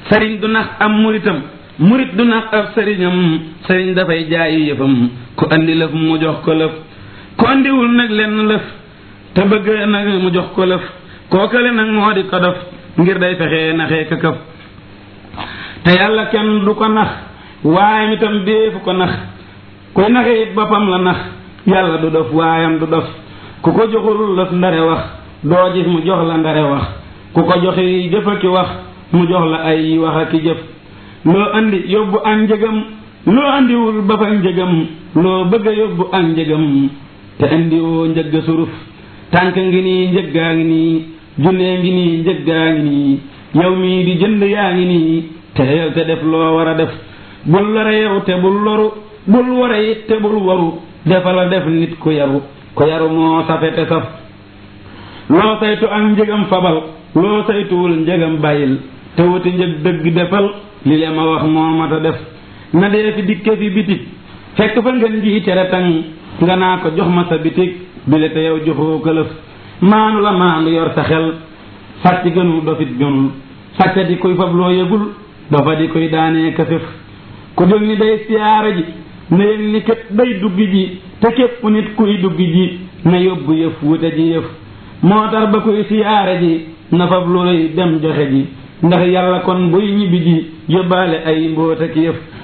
sëriñ du nax am muritam murit du nax ab sëriñam sëriñ dafay jaayi yëfam ku andi lëf mu jox ko lëf ku andiwul nag lenn lëf te bëgg nag mu jox ko lëf kookale nag moo di ko def ngir day fexee naxee ka këf te yàlla kenn du ko nax waayam itam déefu ko nax koy naxee it boppam la nax yàlla du dof waayam du dof ku ko joxul lëf ndare wax doo gis mu jox la ndare wax ku ko joxi jëf aki wax mu jox la ay wax aki jëf loo andi yóbbu ak njëgam loo andiwul ba fa njëgam loo bëgg a yóbbu ak njëgam te andiwoo njëgg suruf tànk ngi nii njëggaa ngi nii junnee ngi nii njëggaa ngi nii yow mii di jënd yaa ngi nii teyel te def loo war a def bul lore yow te bul loru bul ware it te bul waru defa la def nit ku yaru ku yaru moo safe te saf loo saytu ak njëgam fabal loo saytuwul njëgam bàyyil te wuti njëg dëgg defal li le ma wax moo mat a def na dee fi dikke fi bitig fekk fa ngeen ji tere tang nga naa ko jox ma sa bitig bile te yow joxoo këlëf maanu la maandu yor sa xel sàcc gënul dofit gënul sàcc di koy fab loo yëgul dafa di koy daanee këfëf ku jóg ni day siyaara ji na yëg ni kat day dugg ji te képp nit kuy dugg ji na yóbbu yëf wute ji yëf moo tax ba kuy siyaara ji na fab looy dem joxe ji ndax yàlla kon buy ñibbi ji yóbbaale ay mbóota ki yëf